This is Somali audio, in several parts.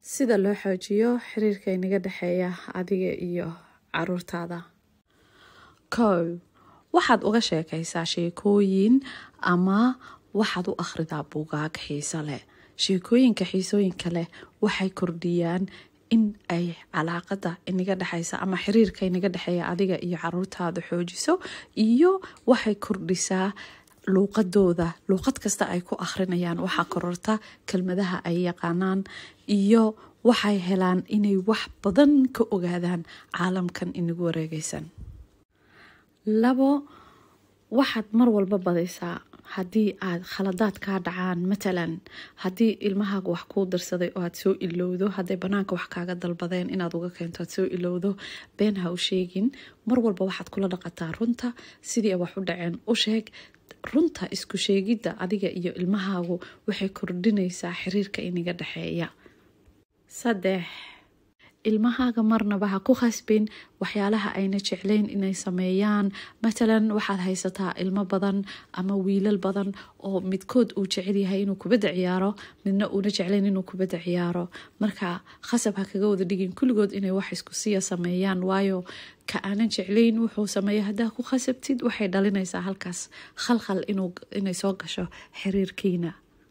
sida loo xoojiyo xiriirka inaga dhexeeya adiga iyo caruurtaada kow waxaad uga sheekaysaa sheekooyin ama waxaad u akhridaa buugaag xiiso leh sheekooyinka xiisooyinka leh waxay kordhiyaan in ay calaaqada inaga dhexeysa ama xiriirka inaga dhexeeya adiga iyo caruurtaada xoojiso iyo waxay kordhisaa luuqadooda luuqad kasta ay ku akhrinayaan waxaa kororta kelmadaha ay yaqaanaan iyo waxay helaan inay wax badan ka ogaadaan caalamkan inagu wareegeysan labo waxaad mar walba badaysaa haddii aad khaladaad kaa dhacaan matalan haddii ilmahaaga wax kuu dirsaday oo aad soo ilowdo hadday banaanka wax kaaga dalbadeen inaad uga keento aad soo ilowdo been ha u sheegin mar walba waxaad kula dhaqataa runta sidii wax u dhaceen u sheeg runta isku sheegidda adiga iyo ilmahaagu waxay kordhinaysaa xiriirka inaga dhexeeya saddex ilmahaaga marnaba ha ku khasbin waxyaalaha ayna jeclayn inay sameeyaan matalan waxaad haysataa ilmo badan ama wiilal badan oo midkood uu jecel yahay inuu kubadda ciyaaro midna uuna jeclayn inuu kubadda ciyaaro marka khasab ha kaga wada dhigin kulligood inay wax isku siya sameeyaan waayo ka aanan jeclayn wuxuu sameeya haddaa ku khasabtid waxay dhalinaysaa halkaas khalkhal inay soo gasho xiriirkiina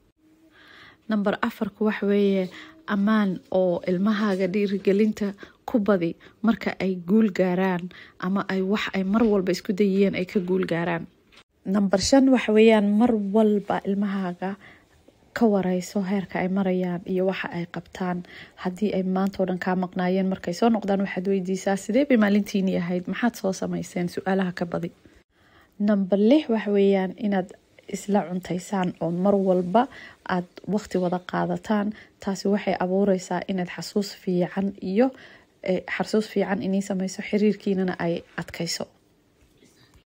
number afarku wax weeye ammaan oo ilmahaaga dhiirigelinta ku badi marka ay guul gaaraan ama ay wax ay mar walba isku dayiyeen ay ka guul gaaraan number shan waxa weeyaan mar walba ilmahaaga ka wareyso heerka ay marayaan iyo waxa ay qabtaan haddii ay maanta oo dhan kaa maqnaayeen markay soo noqdaan waxaad weydiisaa sidee bay maalintiini ahayd maxaad soo sameyseen su-aalaha ka badi number lix waxa weeyaan inaad isla cuntaysaan oo mar walba aad waqti wada qaadataan taasi waxay abuureysaa inaad xasuus fiican iyo xasuus fiican inii sameyso xiriirkiinana ay adkayso